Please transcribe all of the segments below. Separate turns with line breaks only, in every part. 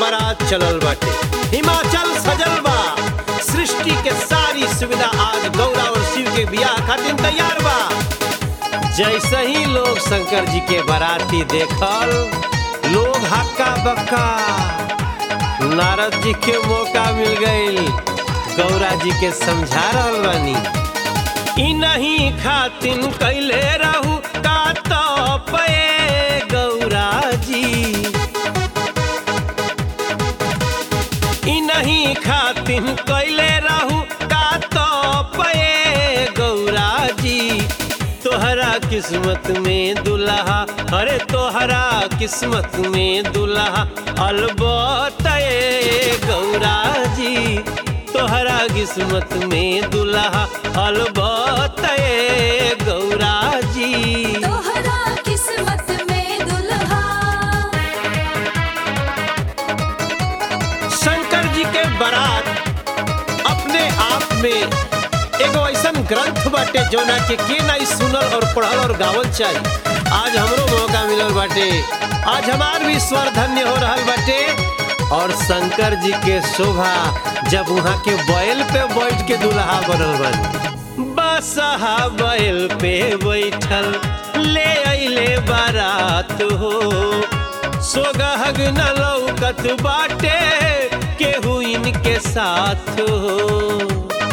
बारात चलल बाटे हिमाचल सजल बा सृष्टि के सारी सुविधा आज गौरा और शिव के बियाह खातिर तैयार बा जैसे ही लोग शंकर जी के बाराती देखल लोग हक्का बक्का नारद जी के मौका मिल गई गौरा जी के समझा रहल बानी ई नहीं खातिन कैले रहू का तो पे गौरा जी ई नहीं खातिन कैले रहू का तो पे गौरा जी तोहरा किस्मत में दुल्हा अरे तोहरा किस्मत में दुल्हा अलबत ए गौरा जी तोहरा किस्मत में दुल्हा अलबत ए गौरा जी
तोहरा किस्मत में दुल्हा
शंकर जी के बारात अपने आप में एगो ऐसन ग्रंथ बाटे जोना के के नहीं सुनल और पढ़ल और गावल चाहिए आज हमरो मौका मिलल बाटे आज हमार भी स्वर धन्य हो रहल बाटे और शंकर जी के शोभा जब वहाँ के बैल पे बैठ के दुल्हा बनल बन बसहा बैल पे बैठल ले अइले बारात हो सोगहग न लौकत बाटे केहू इनके साथ हो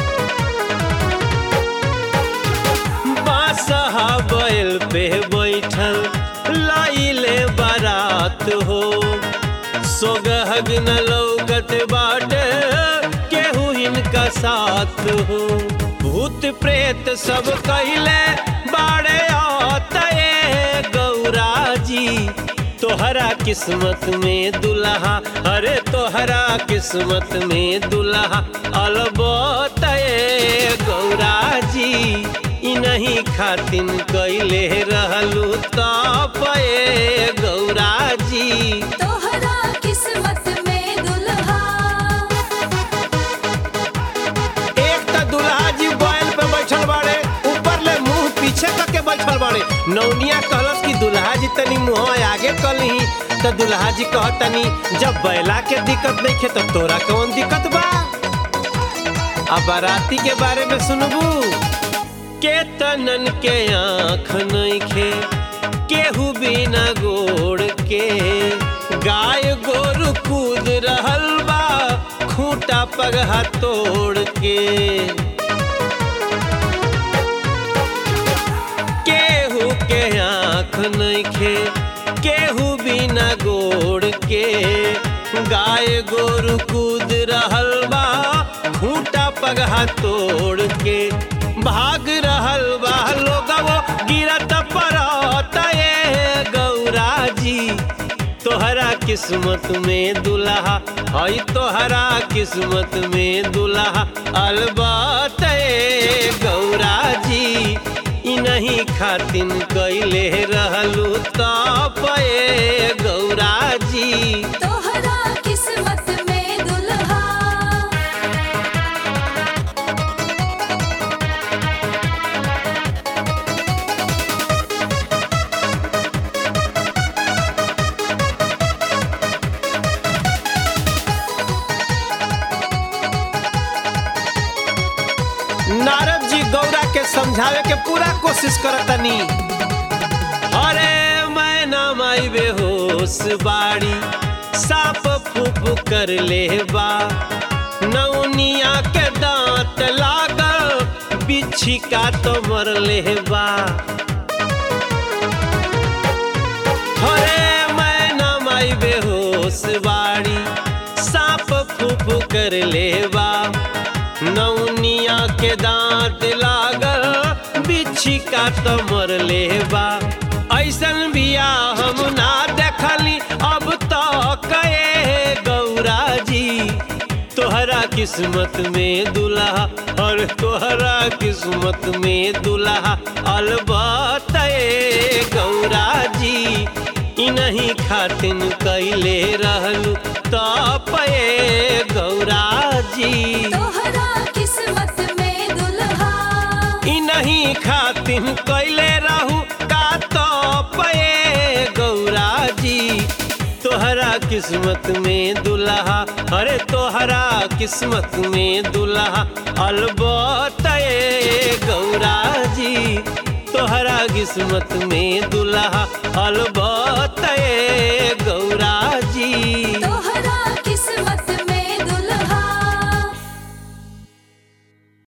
बासहा बैल पे बैठल लाइले बारात हो सोगहग न लौकत बाटे केहू इनका साथ हो भूत प्रेत सब कहले बाड़े आते गौरा जी तोहरा किस्मत में दुल्हा अरे तोहरा किस्मत में दुल्हा अलबत ए गौरा जी ई नहीं खातिन कैले रहलू तप ए गौरा जी
तोहरा किस्मत में दुल्हा
एक त दुल्हा जी बैल पे बैठल बाड़े ऊपर ले मुंह पीछे करके बैठल बाड़े नौनिया कहलस कि दुल्हा जी तनी मुंह आगे कलही त दुल्हा जी कहतनी जब बैला के दिक्कत नहीं खे तो तोरा कौन दिक्कत बा अब बाराती के बारे में सुनबू के तनन के आँख नहीं खे केहू बिना गोड़ के गाय गोरु कूद रहल बा खूंटा पगहा तोड़ के केहू के आँख नहीं खे केहू बिना गोड़ के गाय गोरु कूद रहल बा खूंटा पगहा तोड़ के भाग रहल बा लोगवो गिरत पड़त ए गौरा जी तोहरा किस्मत में दुल्हा हई तोहरा किस्मत में दुल्हा अलबत ए गौरा जी ई नहीं खातिन कैले रहलू तप ए गौरा जी
तोहरा किस्मत में दुल्हा
नारद जी गौरा के समझावे के पूरा कोशिश करतनी अरे मैं ना माई बेहोश बाड़ी साप फूप कर ले बा नौनिया के दांत लागल बिच्छी का तो मर ले बा अरे मैं ना माई बेहोश बाड़ी साप फूप कर ले बा नौनिया के दांत लागल बिच्छी का तो मर लेबा ऐसन बिया हम ना देखली अब तो कहे गौरा जी तोहरा किस्मत में दुल्हा और तोहरा किस्मत में दुल्हा अलबत ए गौरा जी ई नहीं खातिन कैले रहलू तप ए गौरा जी
तोहरा किस्मत में दुल्हा
ई नहीं खातिन कैले रहू का तो पे गौरा जी तोहरा किस्मत में दुल्हा अरे तोहरा किस्मत में दुल्हा अलबत ए गौरा जी तोहरा किस्मत में दुल्हा अलबत